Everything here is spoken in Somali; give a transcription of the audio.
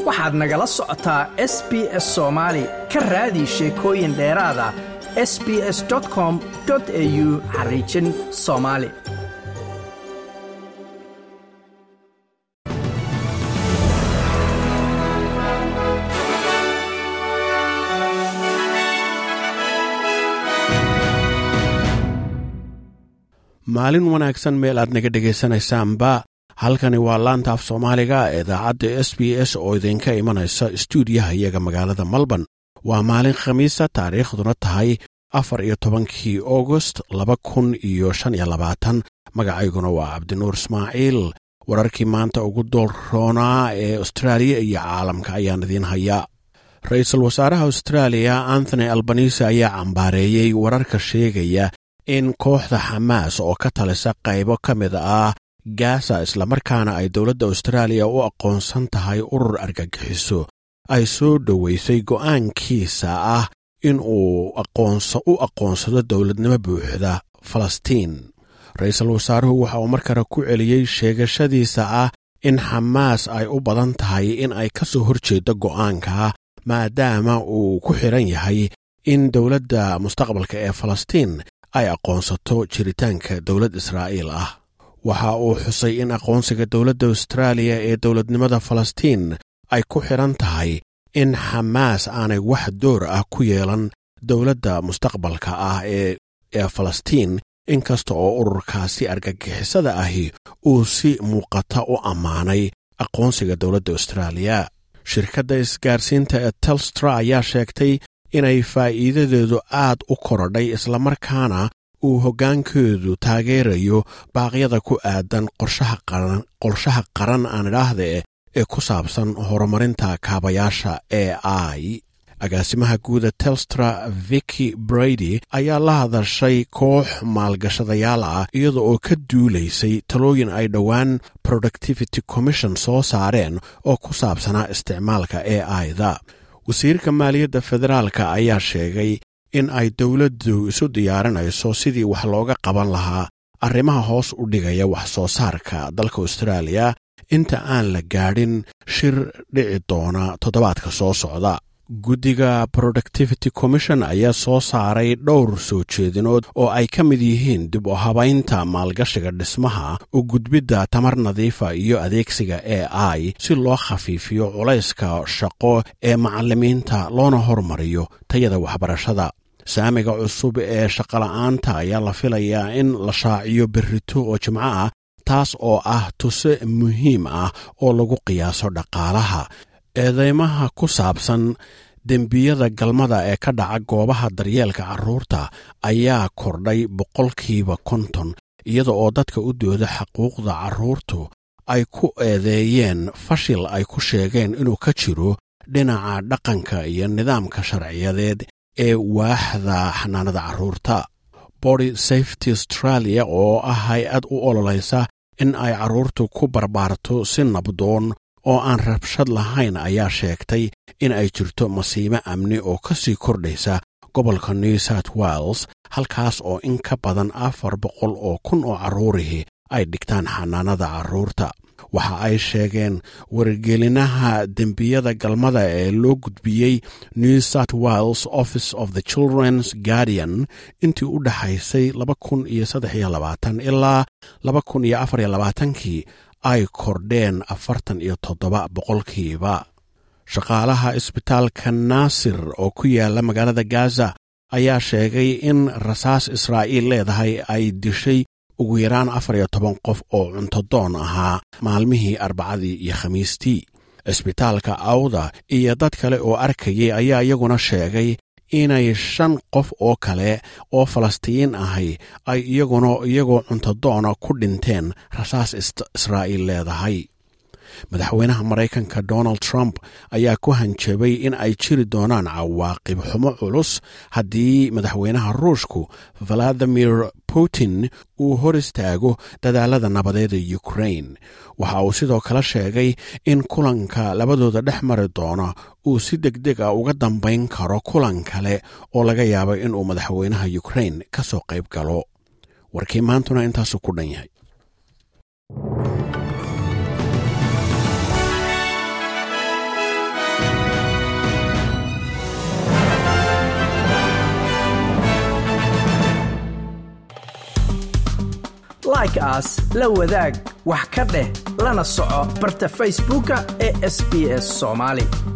waxaad nagala socotaa s b s soomaali ka raadi sheekooyin dheeraada s b s com au xariijin soomaali maalin wanaagsan meel aad naga dhegaysanaysaanba halkani waa laanta af soomaaliga idaacadda s b s oo idinka imanaysa stuudiyaha iyaga magaalada melbourne waa maalin khamiisa taariikhduna tahay afar iyo tobankii augost laba kun iyo shan iyo labaatan magacayguna waa cabdinuur ismaaciil wararkii maanta ugu doolroonaa ee austraaliya iyo caalamka ayaan idiin hayaa ra-iisul wasaaraha austraaliya anthony albanise ayaa cambaareeyey wararka sheegaya in kooxda xamaas oo ka talisa qaybo ka mid ah gaasa islamarkaana ay dowladda austraaliya u aqoonsan tahay urur argagixiso ay soo dhoweysay go'aankiisa ah in uu u aqoonsado dowladnimo buuxda falastiin ra-iisul wasaaruhu waxa uu mar kale ku celiyey sheegashadiisa ah in xamaas ay u badan tahay in ay ka soo horjeedo go'aanka maadaama uu ku xidhan yahay in dowladda mustaqbalka ee falastiin ay aqoonsato jiritaanka dowlad israa'iil ah waxa uu xusay in aqoonsiga dowladda austraaliya ee dowladnimada falastiin ay ku xidhan tahay in xamaas aanay wax door ah ku yeelan dowladda mustaqbalka ah ee falastiin inkasta oo ururkaasi argagixisada ahi uu si muuqata u ammaanay aqoonsiga dowladda austraaliya shirkadda isgaarsiinta ee telstra ayaa sheegtay inay faa'iidadeedu aad u korodhay islamarkaana uu hoggaankeedu taageerayo baaqyada ku aadan qorshaha qaran aan idhaahde ee ku saabsan horumarinta kaabayaasha e i agaasimaha guuda telstra viki brady ayaa la hadashay koox maalgashadayaal ah iyada oo ka duulaysay talooyin ay dhowaan productivity commission soo saareen oo ku saabsanaa isticmaalka e i-da wasiirka maaliyadda federaalka ayaa sheegay in ay dowladdu isu diyaarinayso sidii wax looga qaban lahaa arrimaha hoos u dhigaya wax soo saarka dalka austraaliya inta aan la gaadhin shir dhici doona toddobaadka soo socda guddiga productivity commission ayaa soo saaray dhowr soo jeedinood oo ay ka mid yihiin dib u habaynta maalgashiga dhismaha u gudbidda tamar nadiifa iyo adeegsiga e i si loo khafiifiyo culayska shaqo ee macallimiinta loona hormariyo tayada waxbarashada saamiga cusub ee shaqola'aanta ayaa la filayaa in la shaaciyo berrito oo jimco ah taas oo ah tuse muhiim ah oo lagu qiyaaso dhaqaalaha eedeymaha ku saabsan dembiyada galmada ee ka dhaca goobaha daryeelka carruurta ayaa kordhay boqolkiiba konton iyada oo dadka u dooda xaquuqda carruurtu ay ku eedeeyeen fashil ay ku sheegeen inuu ka jiro dhinaca dhaqanka iyo nidaamka sharciyadeed ee waaxda xanaanada carruurta body safety australia oo ah hay-ad u ololaysa in ay carruurtu ku barbaarto si nabdoon oo aan rabshad lahayn ayaa sheegtay in ay jirto masiimo amni oo ka sii kordhaysa gobolka new south wales halkaas oo in ka badan afar boqol oo kun oo carruurihii ay dhigtaan xanaanada carruurta waxa ay sheegeen wargelinaha dembiyada galmada ee loo gudbiyey new south wales office of the children's guardian intii u dhexaysay laba kun iyo saddex iyo labaatan ilaa laba kun iyo afar iyo labaatankii ay kordheen afartan iyo toddoba boqolkiiba shaqaalaha isbitaalka naasir oo ku yaala magaalada gaza ayaa sheegay in rasaas israa'iil leedahay ay dishay ugu yaraan afar iyo toban qof oo cuntodoon ahaa maalmihii arbacadii iyo khamiistii isbitaalka awda iyo dad kale oo arkayay ayaa iyaguna sheegay inay shan qof oo kale oo falastiin ahay ay iyaguna iyagoo cuntodoona ku dhinteen rasaas israa'iil leedahay madaxweynaha maraykanka donald trump ayaa ku hanjabay in ay jiri doonaan cawaaqib xumo culus haddii madaxweynaha ruushku valadimir putin uu hor istaago dadaalada nabadeed ee ukrain waxa uu sidoo kale sheegay in kulanka labadooda dhex mari doona uu si deg deg a uga dambayn karo kulan kale oo laga yaabo inuu madaxweynaha ukrain ka soo qayb galo warkii maantuna intaasu ku dhan yahay like aas la wadaag wax ka dheh lana soco barta facebooka ee sb s soomaali